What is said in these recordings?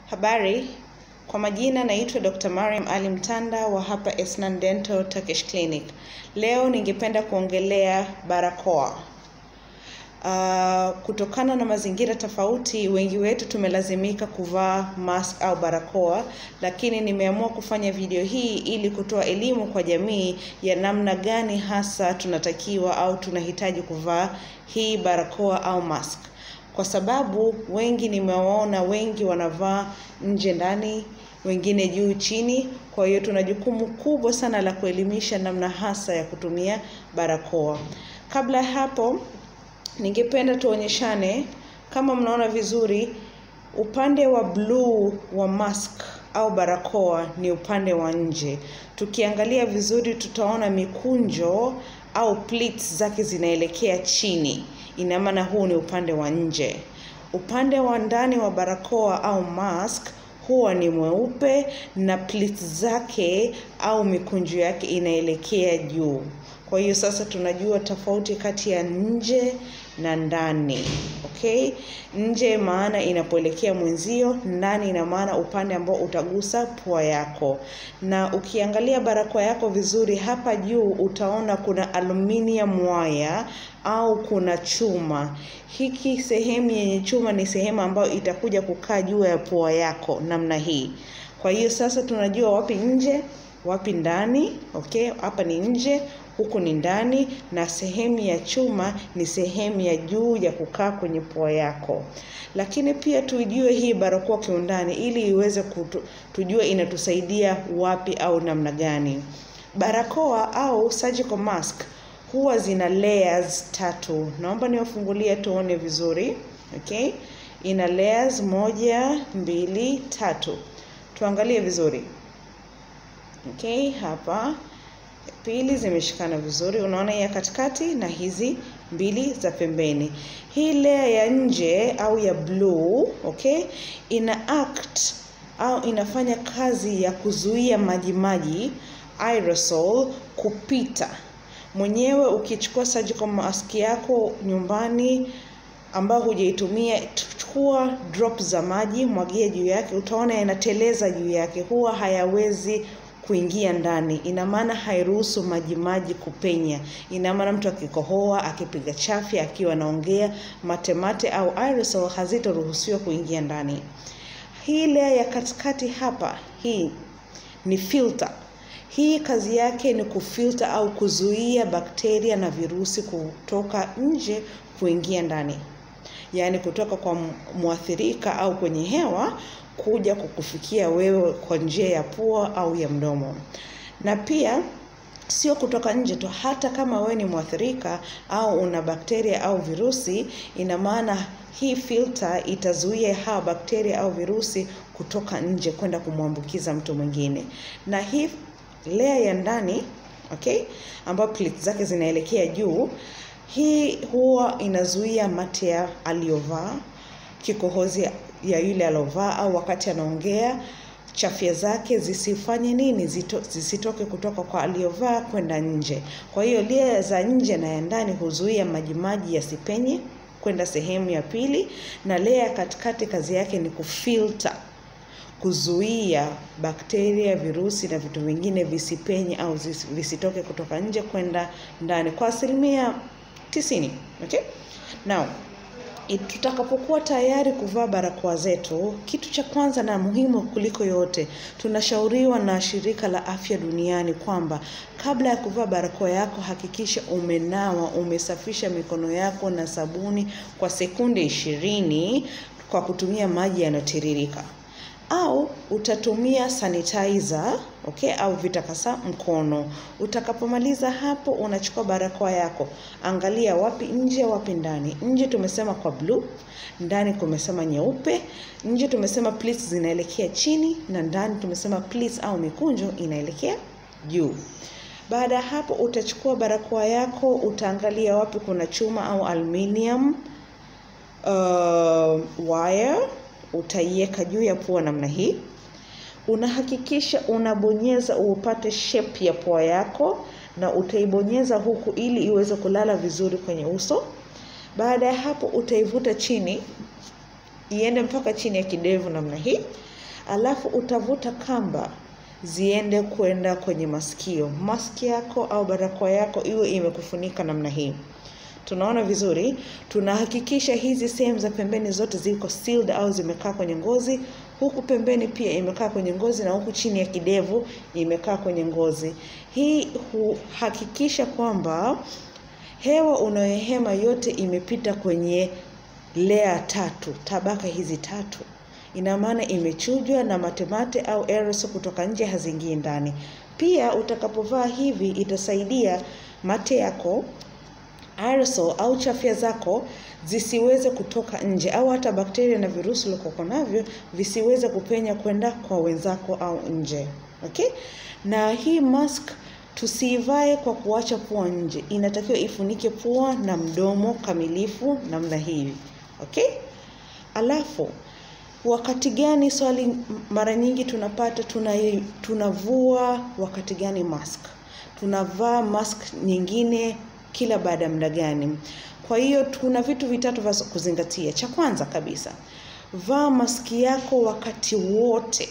Habari, kwa majina naitwa Dr. Mariam Ali Mtanda wa hapa Esnan Dental Turkish Clinic. Leo ningependa kuongelea barakoa. Uh, kutokana na mazingira tofauti, wengi wetu tumelazimika kuvaa mask au barakoa, lakini nimeamua kufanya video hii ili kutoa elimu kwa jamii ya namna gani hasa tunatakiwa au tunahitaji kuvaa hii barakoa au mask kwa sababu wengi nimewaona wengi wanavaa nje ndani wengine juu chini kwa hiyo tuna jukumu kubwa sana la kuelimisha namna hasa ya kutumia barakoa kabla ya hapo ningependa tuonyeshane kama mnaona vizuri upande wa bluu wa mask au barakoa ni upande wa nje tukiangalia vizuri tutaona mikunjo au pleats zake zinaelekea chini ina maana huu ni upande wa nje upande wa ndani wa barakoa au mask huwa ni mweupe na pleats zake au mikunjo yake inaelekea juu kwa hiyo sasa tunajua tofauti kati ya nje na ndani okay nje maana inapoelekea mwenzio ndani ina maana upande ambao utagusa pua yako na ukiangalia barakoa yako vizuri hapa juu utaona kuna aluminium wire au kuna chuma hiki sehemu yenye chuma ni sehemu ambayo itakuja kukaa juu ya pua yako namna hii kwa hiyo sasa tunajua wapi nje wapi ndani okay hapa ni nje huku ni ndani na sehemu ya chuma ni sehemu ya juu ya kukaa kwenye pua yako lakini pia tuijue hii barakoa kiundani ili iweze kutu, tujue inatusaidia wapi au namna gani barakoa au surgical mask huwa zina layers tatu naomba niwafungulie tuone vizuri okay ina layers moja mbili tatu tuangalie vizuri okay hapa pili zimeshikana vizuri unaona ya katikati na hizi mbili za pembeni hii layer ya nje au ya blue okay ina act au inafanya kazi ya kuzuia majimaji aerosol kupita mwenyewe ukichukua surgical mask yako nyumbani ambao hujaitumia chukua drop za maji mwagia juu yake utaona yanateleza juu yake huwa hayawezi kuingia ndani ina maana hairuhusu majimaji kupenya ina maana mtu akikohoa akipiga chafya akiwa anaongea matemate au aerosol hazitoruhusiwa kuingia ndani hii layer ya katikati hapa hii ni filter hii kazi yake ni kufilter au kuzuia bakteria na virusi kutoka nje kuingia ndani yaani kutoka kwa mwathirika au kwenye hewa kuja kukufikia wewe kwa njia ya pua au ya mdomo na pia sio kutoka nje tu hata kama wewe ni mwathirika au una bakteria au virusi ina maana hii filter itazuia hawa bakteria au virusi kutoka nje kwenda kumwambukiza mtu mwingine na hii layer ya ndani okay ambayo plate zake zinaelekea juu hii huwa inazuia mate ya aliyovaa kikohozi ya yule aliovaa au wakati anaongea chafya zake zisifanye nini Zito, zisitoke kutoka kwa aliyovaa kwenda nje kwa hiyo lia za nje na ya ndani huzuia majimaji yasipenye kwenda sehemu ya pili na lea ya katikati kazi yake ni kufilter kuzuia bakteria virusi na vitu vingine visipenye au visitoke kutoka nje kwenda ndani kwa asilimia tisini okay? now tutakapokuwa tayari kuvaa barakoa zetu kitu cha kwanza na muhimu kuliko yote tunashauriwa na shirika la afya duniani kwamba kabla ya kuvaa barakoa yako hakikisha umenawa umesafisha mikono yako na sabuni kwa sekunde ishirini kwa kutumia maji yanayotiririka au utatumia sanitizer okay, au vitakasa mkono. Utakapomaliza hapo, unachukua barakoa yako, angalia wapi nje, wapi ndani. Nje tumesema kwa blue, ndani tumesema nyeupe. Nje tumesema pleats zinaelekea chini, na ndani tumesema pleats au mikunjo inaelekea juu. Baada ya hapo, utachukua barakoa yako, utaangalia wapi kuna chuma au aluminium uh, wire utaiweka juu ya pua namna hii unahakikisha unabonyeza upate shape ya pua yako na utaibonyeza huku ili iweze kulala vizuri kwenye uso baada ya hapo utaivuta chini iende mpaka chini ya kidevu namna hii alafu utavuta kamba ziende kwenda kwenye masikio. Maski yako au barakoa yako iwe imekufunika namna hii. Tunaona vizuri, tunahakikisha hizi sehemu za pembeni zote ziko sealed au zimekaa kwenye ngozi. Huku pembeni pia imekaa kwenye ngozi na huku chini ya kidevu imekaa kwenye ngozi. Hii huhakikisha kwamba hewa unayohema yote imepita kwenye layer tatu, tabaka hizi tatu. Ina maana imechujwa na matemate au aerosol kutoka nje haziingii ndani. Pia utakapovaa hivi itasaidia mate yako aerosol au chafya zako zisiweze kutoka nje au hata bakteria na virusi ulivyoko navyo visiweze kupenya kwenda kwa wenzako au nje. Okay? Na hii mask tusiivae kwa kuacha pua nje. Inatakiwa ifunike pua na mdomo kamilifu namna hii. Okay? Alafu wakati gani, swali mara nyingi tunapata, tuna tunavua wakati gani mask? Tunavaa mask nyingine kila baada ya muda gani? Kwa hiyo kuna vitu vitatu vya kuzingatia. Cha kwanza kabisa, vaa maski yako wakati wote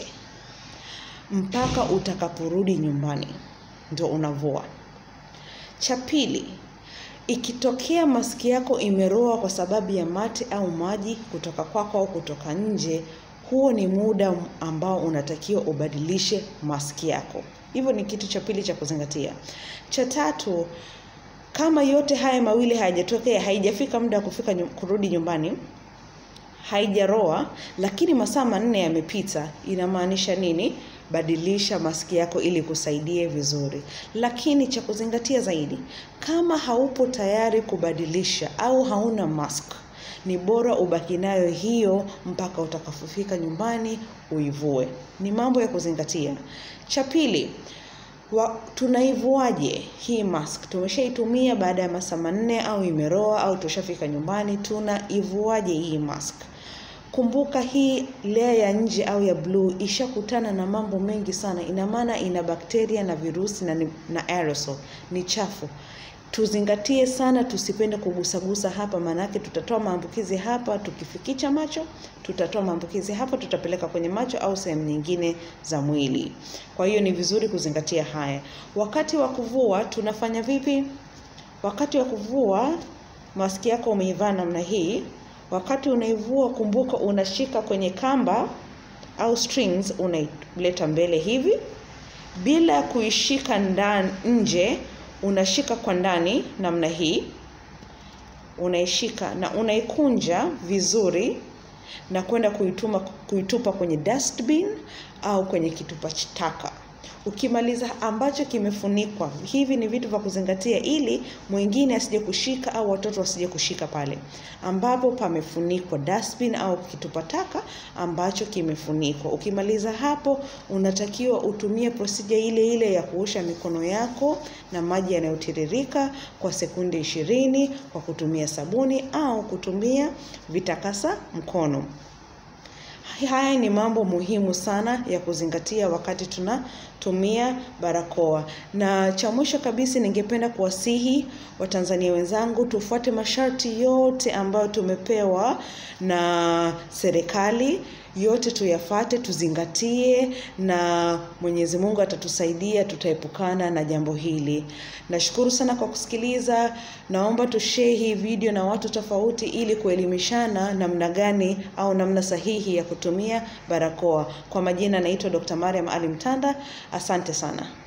mpaka utakaporudi nyumbani, ndio unavua. Cha pili, ikitokea maski yako imeroa kwa sababu ya mate au maji kutoka kwako au kutoka nje, huo ni muda ambao unatakiwa ubadilishe maski yako. Hivyo ni kitu cha pili cha kuzingatia. Cha tatu, kama yote haya mawili hayajatokea, haijafika muda wa kufika nyum, kurudi nyumbani, haijaroa, lakini masaa manne yamepita, inamaanisha nini? Badilisha maski yako ili kusaidie vizuri. Lakini cha kuzingatia zaidi, kama haupo tayari kubadilisha au hauna mask, ni bora ubaki nayo hiyo mpaka utakapofika nyumbani uivue. Ni mambo ya kuzingatia. Cha pili, wa, tunaivuaje hii mask? Tumeshaitumia baada ya masaa manne au imeroa au tushafika nyumbani, tunaivuaje hii mask? Kumbuka hii layer ya nje au ya bluu ishakutana na mambo mengi sana. Ina maana ina bakteria na virusi na, na aerosol, ni chafu. Tuzingatie sana, tusipende kugusagusa hapa, maanake tutatoa maambukizi hapa. Tukifikicha macho, tutatoa maambukizi hapa, tutapeleka kwenye macho au sehemu nyingine za mwili. Kwa hiyo ni vizuri kuzingatia haya. Wakati wa kuvua tunafanya vipi? Wakati wa kuvua maski yako umeivaa namna hii. Wakati unaivua, kumbuka unashika kwenye kamba au strings, unaileta mbele hivi bila kuishika ndani nje unashika kwa ndani namna hii, unaishika na unaikunja vizuri na kwenda kuituma kuitupa kwenye dustbin au kwenye kitupa taka. Ukimaliza ambacho kimefunikwa, hivi ni vitu vya kuzingatia, ili mwingine asije kushika au watoto wasije kushika pale ambapo pamefunikwa, dustbin au kitupa taka ambacho kimefunikwa. Ukimaliza hapo, unatakiwa utumie procedure ile ile ya kuosha mikono yako na maji yanayotiririka kwa sekunde ishirini kwa kutumia sabuni au kutumia vitakasa mkono. Haya ni mambo muhimu sana ya kuzingatia wakati tunatumia barakoa. Na cha mwisho kabisa, ningependa kuwasihi Watanzania wenzangu tufuate masharti yote ambayo tumepewa na serikali, yote tuyafate, tuzingatie, na Mwenyezi Mungu atatusaidia, tutaepukana na jambo hili. Nashukuru sana kwa kusikiliza. Naomba tushare hii video na watu tofauti, ili kuelimishana namna gani au namna sahihi ya kutumia barakoa. Kwa majina naitwa Dr. Mariam Ali Mtanda. Asante sana.